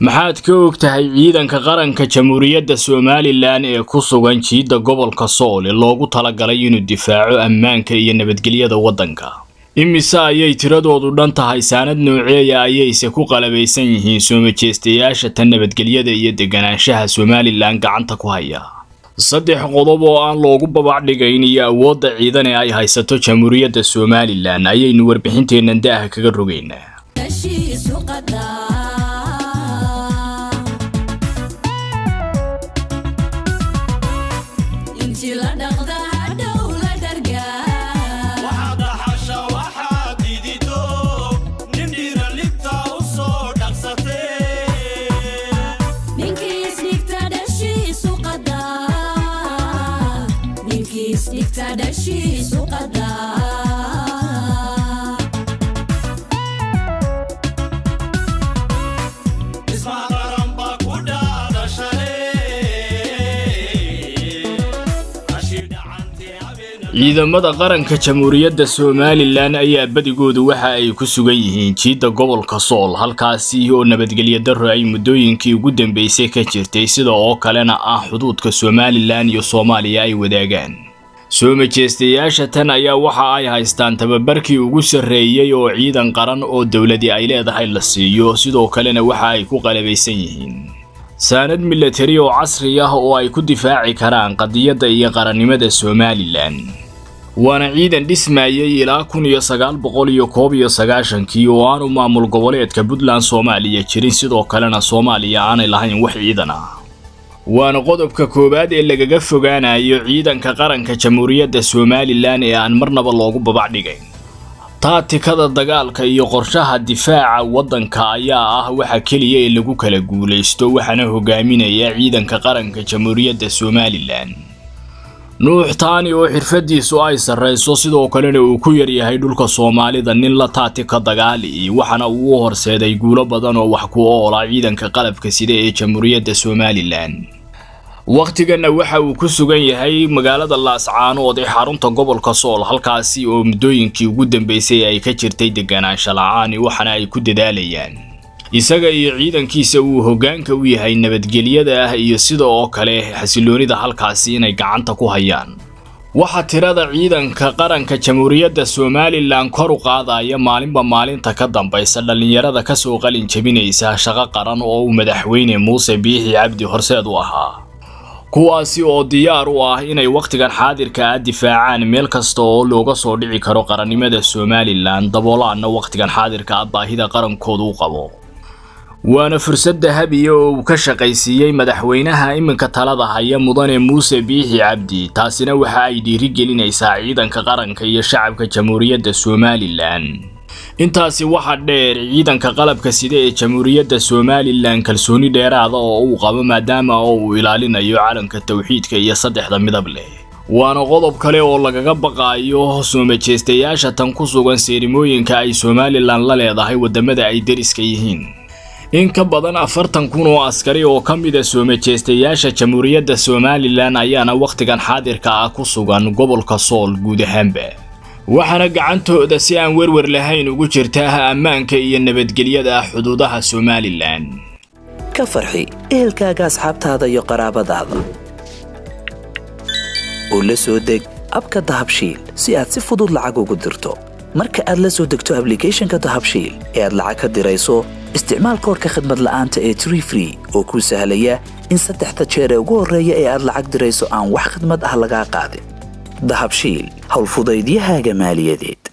maxaad ka og tahay ciidanka qaranka jamhuuriyadda somalilan ee ku sugan jiidda gobolka sool ee loogu talagalay inuu difaaco ammaanka iyo nabadgelyada waddanka imise ayay tiradoodu dhan tahay saanad nooceeya ayayse ku qalabaysan yihiin soo majeestayaasha tan nabadgelyada iyo deganaanshaha somalilan gacanta ku haya saddex qodob oo aan loogu babacdhigayn iyo awoodda ciidan ee ay haysato jamhuuriyadda somalilan ayaynu warbixinteennan daaha kaga rogaynaa ciidamada qaranka jamhuuriyadda somalilan ayaa badigoodu waxa ay ku sugan yihiin jiidda gobolka sool halkaasi oo nabadgelyo darro ay muddooyinkii ugu dambeysay ka jirtay sida oo kalena ah xuduudka somalilan iyo soomaaliya ay wadaagaan soo majeestayaasha tan ayaa waxa ay haystaan tababarkii ugu sarreeyey oo ciidan qaran oo dowladii ay leedahay la siiyo sidoo kalena waxa ay ku qalabaysan yihiin saanad milatari oo casri ah oo ay ku difaaci karaan qadiyadda iyo qarannimada somalilan waana ciidan dhismayay ilaa kun iyo sagaal boqol iyo koob iyo sagaashankii oo aanu maamul goboleedka puntland soomaaliya jirin sidoo kalena soomaaliya aanay lahayn wax ciidan ah waana qodobka koowaad ee lagaga fogaanayo ciidanka qaranka jamhuuriyadda somalilan ee aan marnaba loogu babacdhigayn taatikada dagaalka iyo qorshaha difaaca waddanka ayaa ah waxa keliya ee lagu kala guulaysto waxaana hogaaminaya ciidanka qaranka jamhuuriyadda somalilan nuux taani oo xirfadiisu ay sarrayso sidoo kalena uu ku yaryahay dhulka soomaalida nin la taatika dagaali waxaana uu u horseeday guulo badan oo wax ku oola ciidanka qalabka sida ee jamhuuriyadda somalilan wakhtiganna waxa uu ku sugan yahay magaalada laascaanood ee xarunta gobolka sool halkaasi oo muddooyinkii ugu dambeysay ay ka jirtay deganaansha la-aan waxaana ay ku dadaalayaan isaga iyo ciidankiisa uu hoggaanka u yahay nabadgelyada ah iyo sida oo kale xasiloonida halkaasi inay gacanta ku hayaan waxaa tirada ciidanka qaranka jamhuuriyadda somalilan kor u qaadaya maalinba maalinta ka dambaysa dhallinyarada kasoo qalin jebinaysa shaqo qaran oo uu madaxweyne muuse biixi cabdi horseed u ahaa kuwaasi oo diyaar u ah inay wakhtigan xaadirka ah difaacaan meel kasta oo looga soo dhici karo qarannimada somalilan daboolaanna wakhtigan xaadirka ah baahida qarankoodu u qabo waana fursad dahabiya oo uu ka shaqaysiiyey madaxweynaha iminka talada haya mudane muuse biixi cabdi taasina waxa ay dhiirigelinaysaa ciidanka qaranka iyo shacabka jamhuuriyadda somalilan intaasi waxaa dheer ciidanka qalabka sida ee jamhuuriyadda somalilan kalsooni dheeraada oo uu qabo maadaama oo uu ilaalinayo calanka tawxiidka iyo saddexda midab leh waana qodob kale oo lagaga baqaayo soo majeestayaasha tan ku sugan seerimooyinka ay somalilan la leedahay waddamada ay deriska yihiin in ka badan afartan kun oo askari oo ka mida soo majeestayaasha jamhuuriyadda somalilan ayaana wakhtigan xaadirka ah ku sugan gobolka sool guud ahaanba waxaana gacantooda si aan werwer lahayn ugu jirta ammaanka iyo nabadgelyada xuduudaha somalilan ka farxi ehelkaaga asxaabtaada iyo qaraabadaada oo la soo deg abka dahabshiil si aad si fudud lacag ugu dirto marka aad la soo degto ablicathonka dahabshiil ee aad lacag ka dirayso isticmaal koorka khadmad la'aanta ee tree free oo kuu sahlaya in saddexda jeer ee ugu horreeya ee aad lacag dirayso aan wax khadmad ah lagaa qaadin dahabshiil howlfudaydiyahaaga maaliyadeed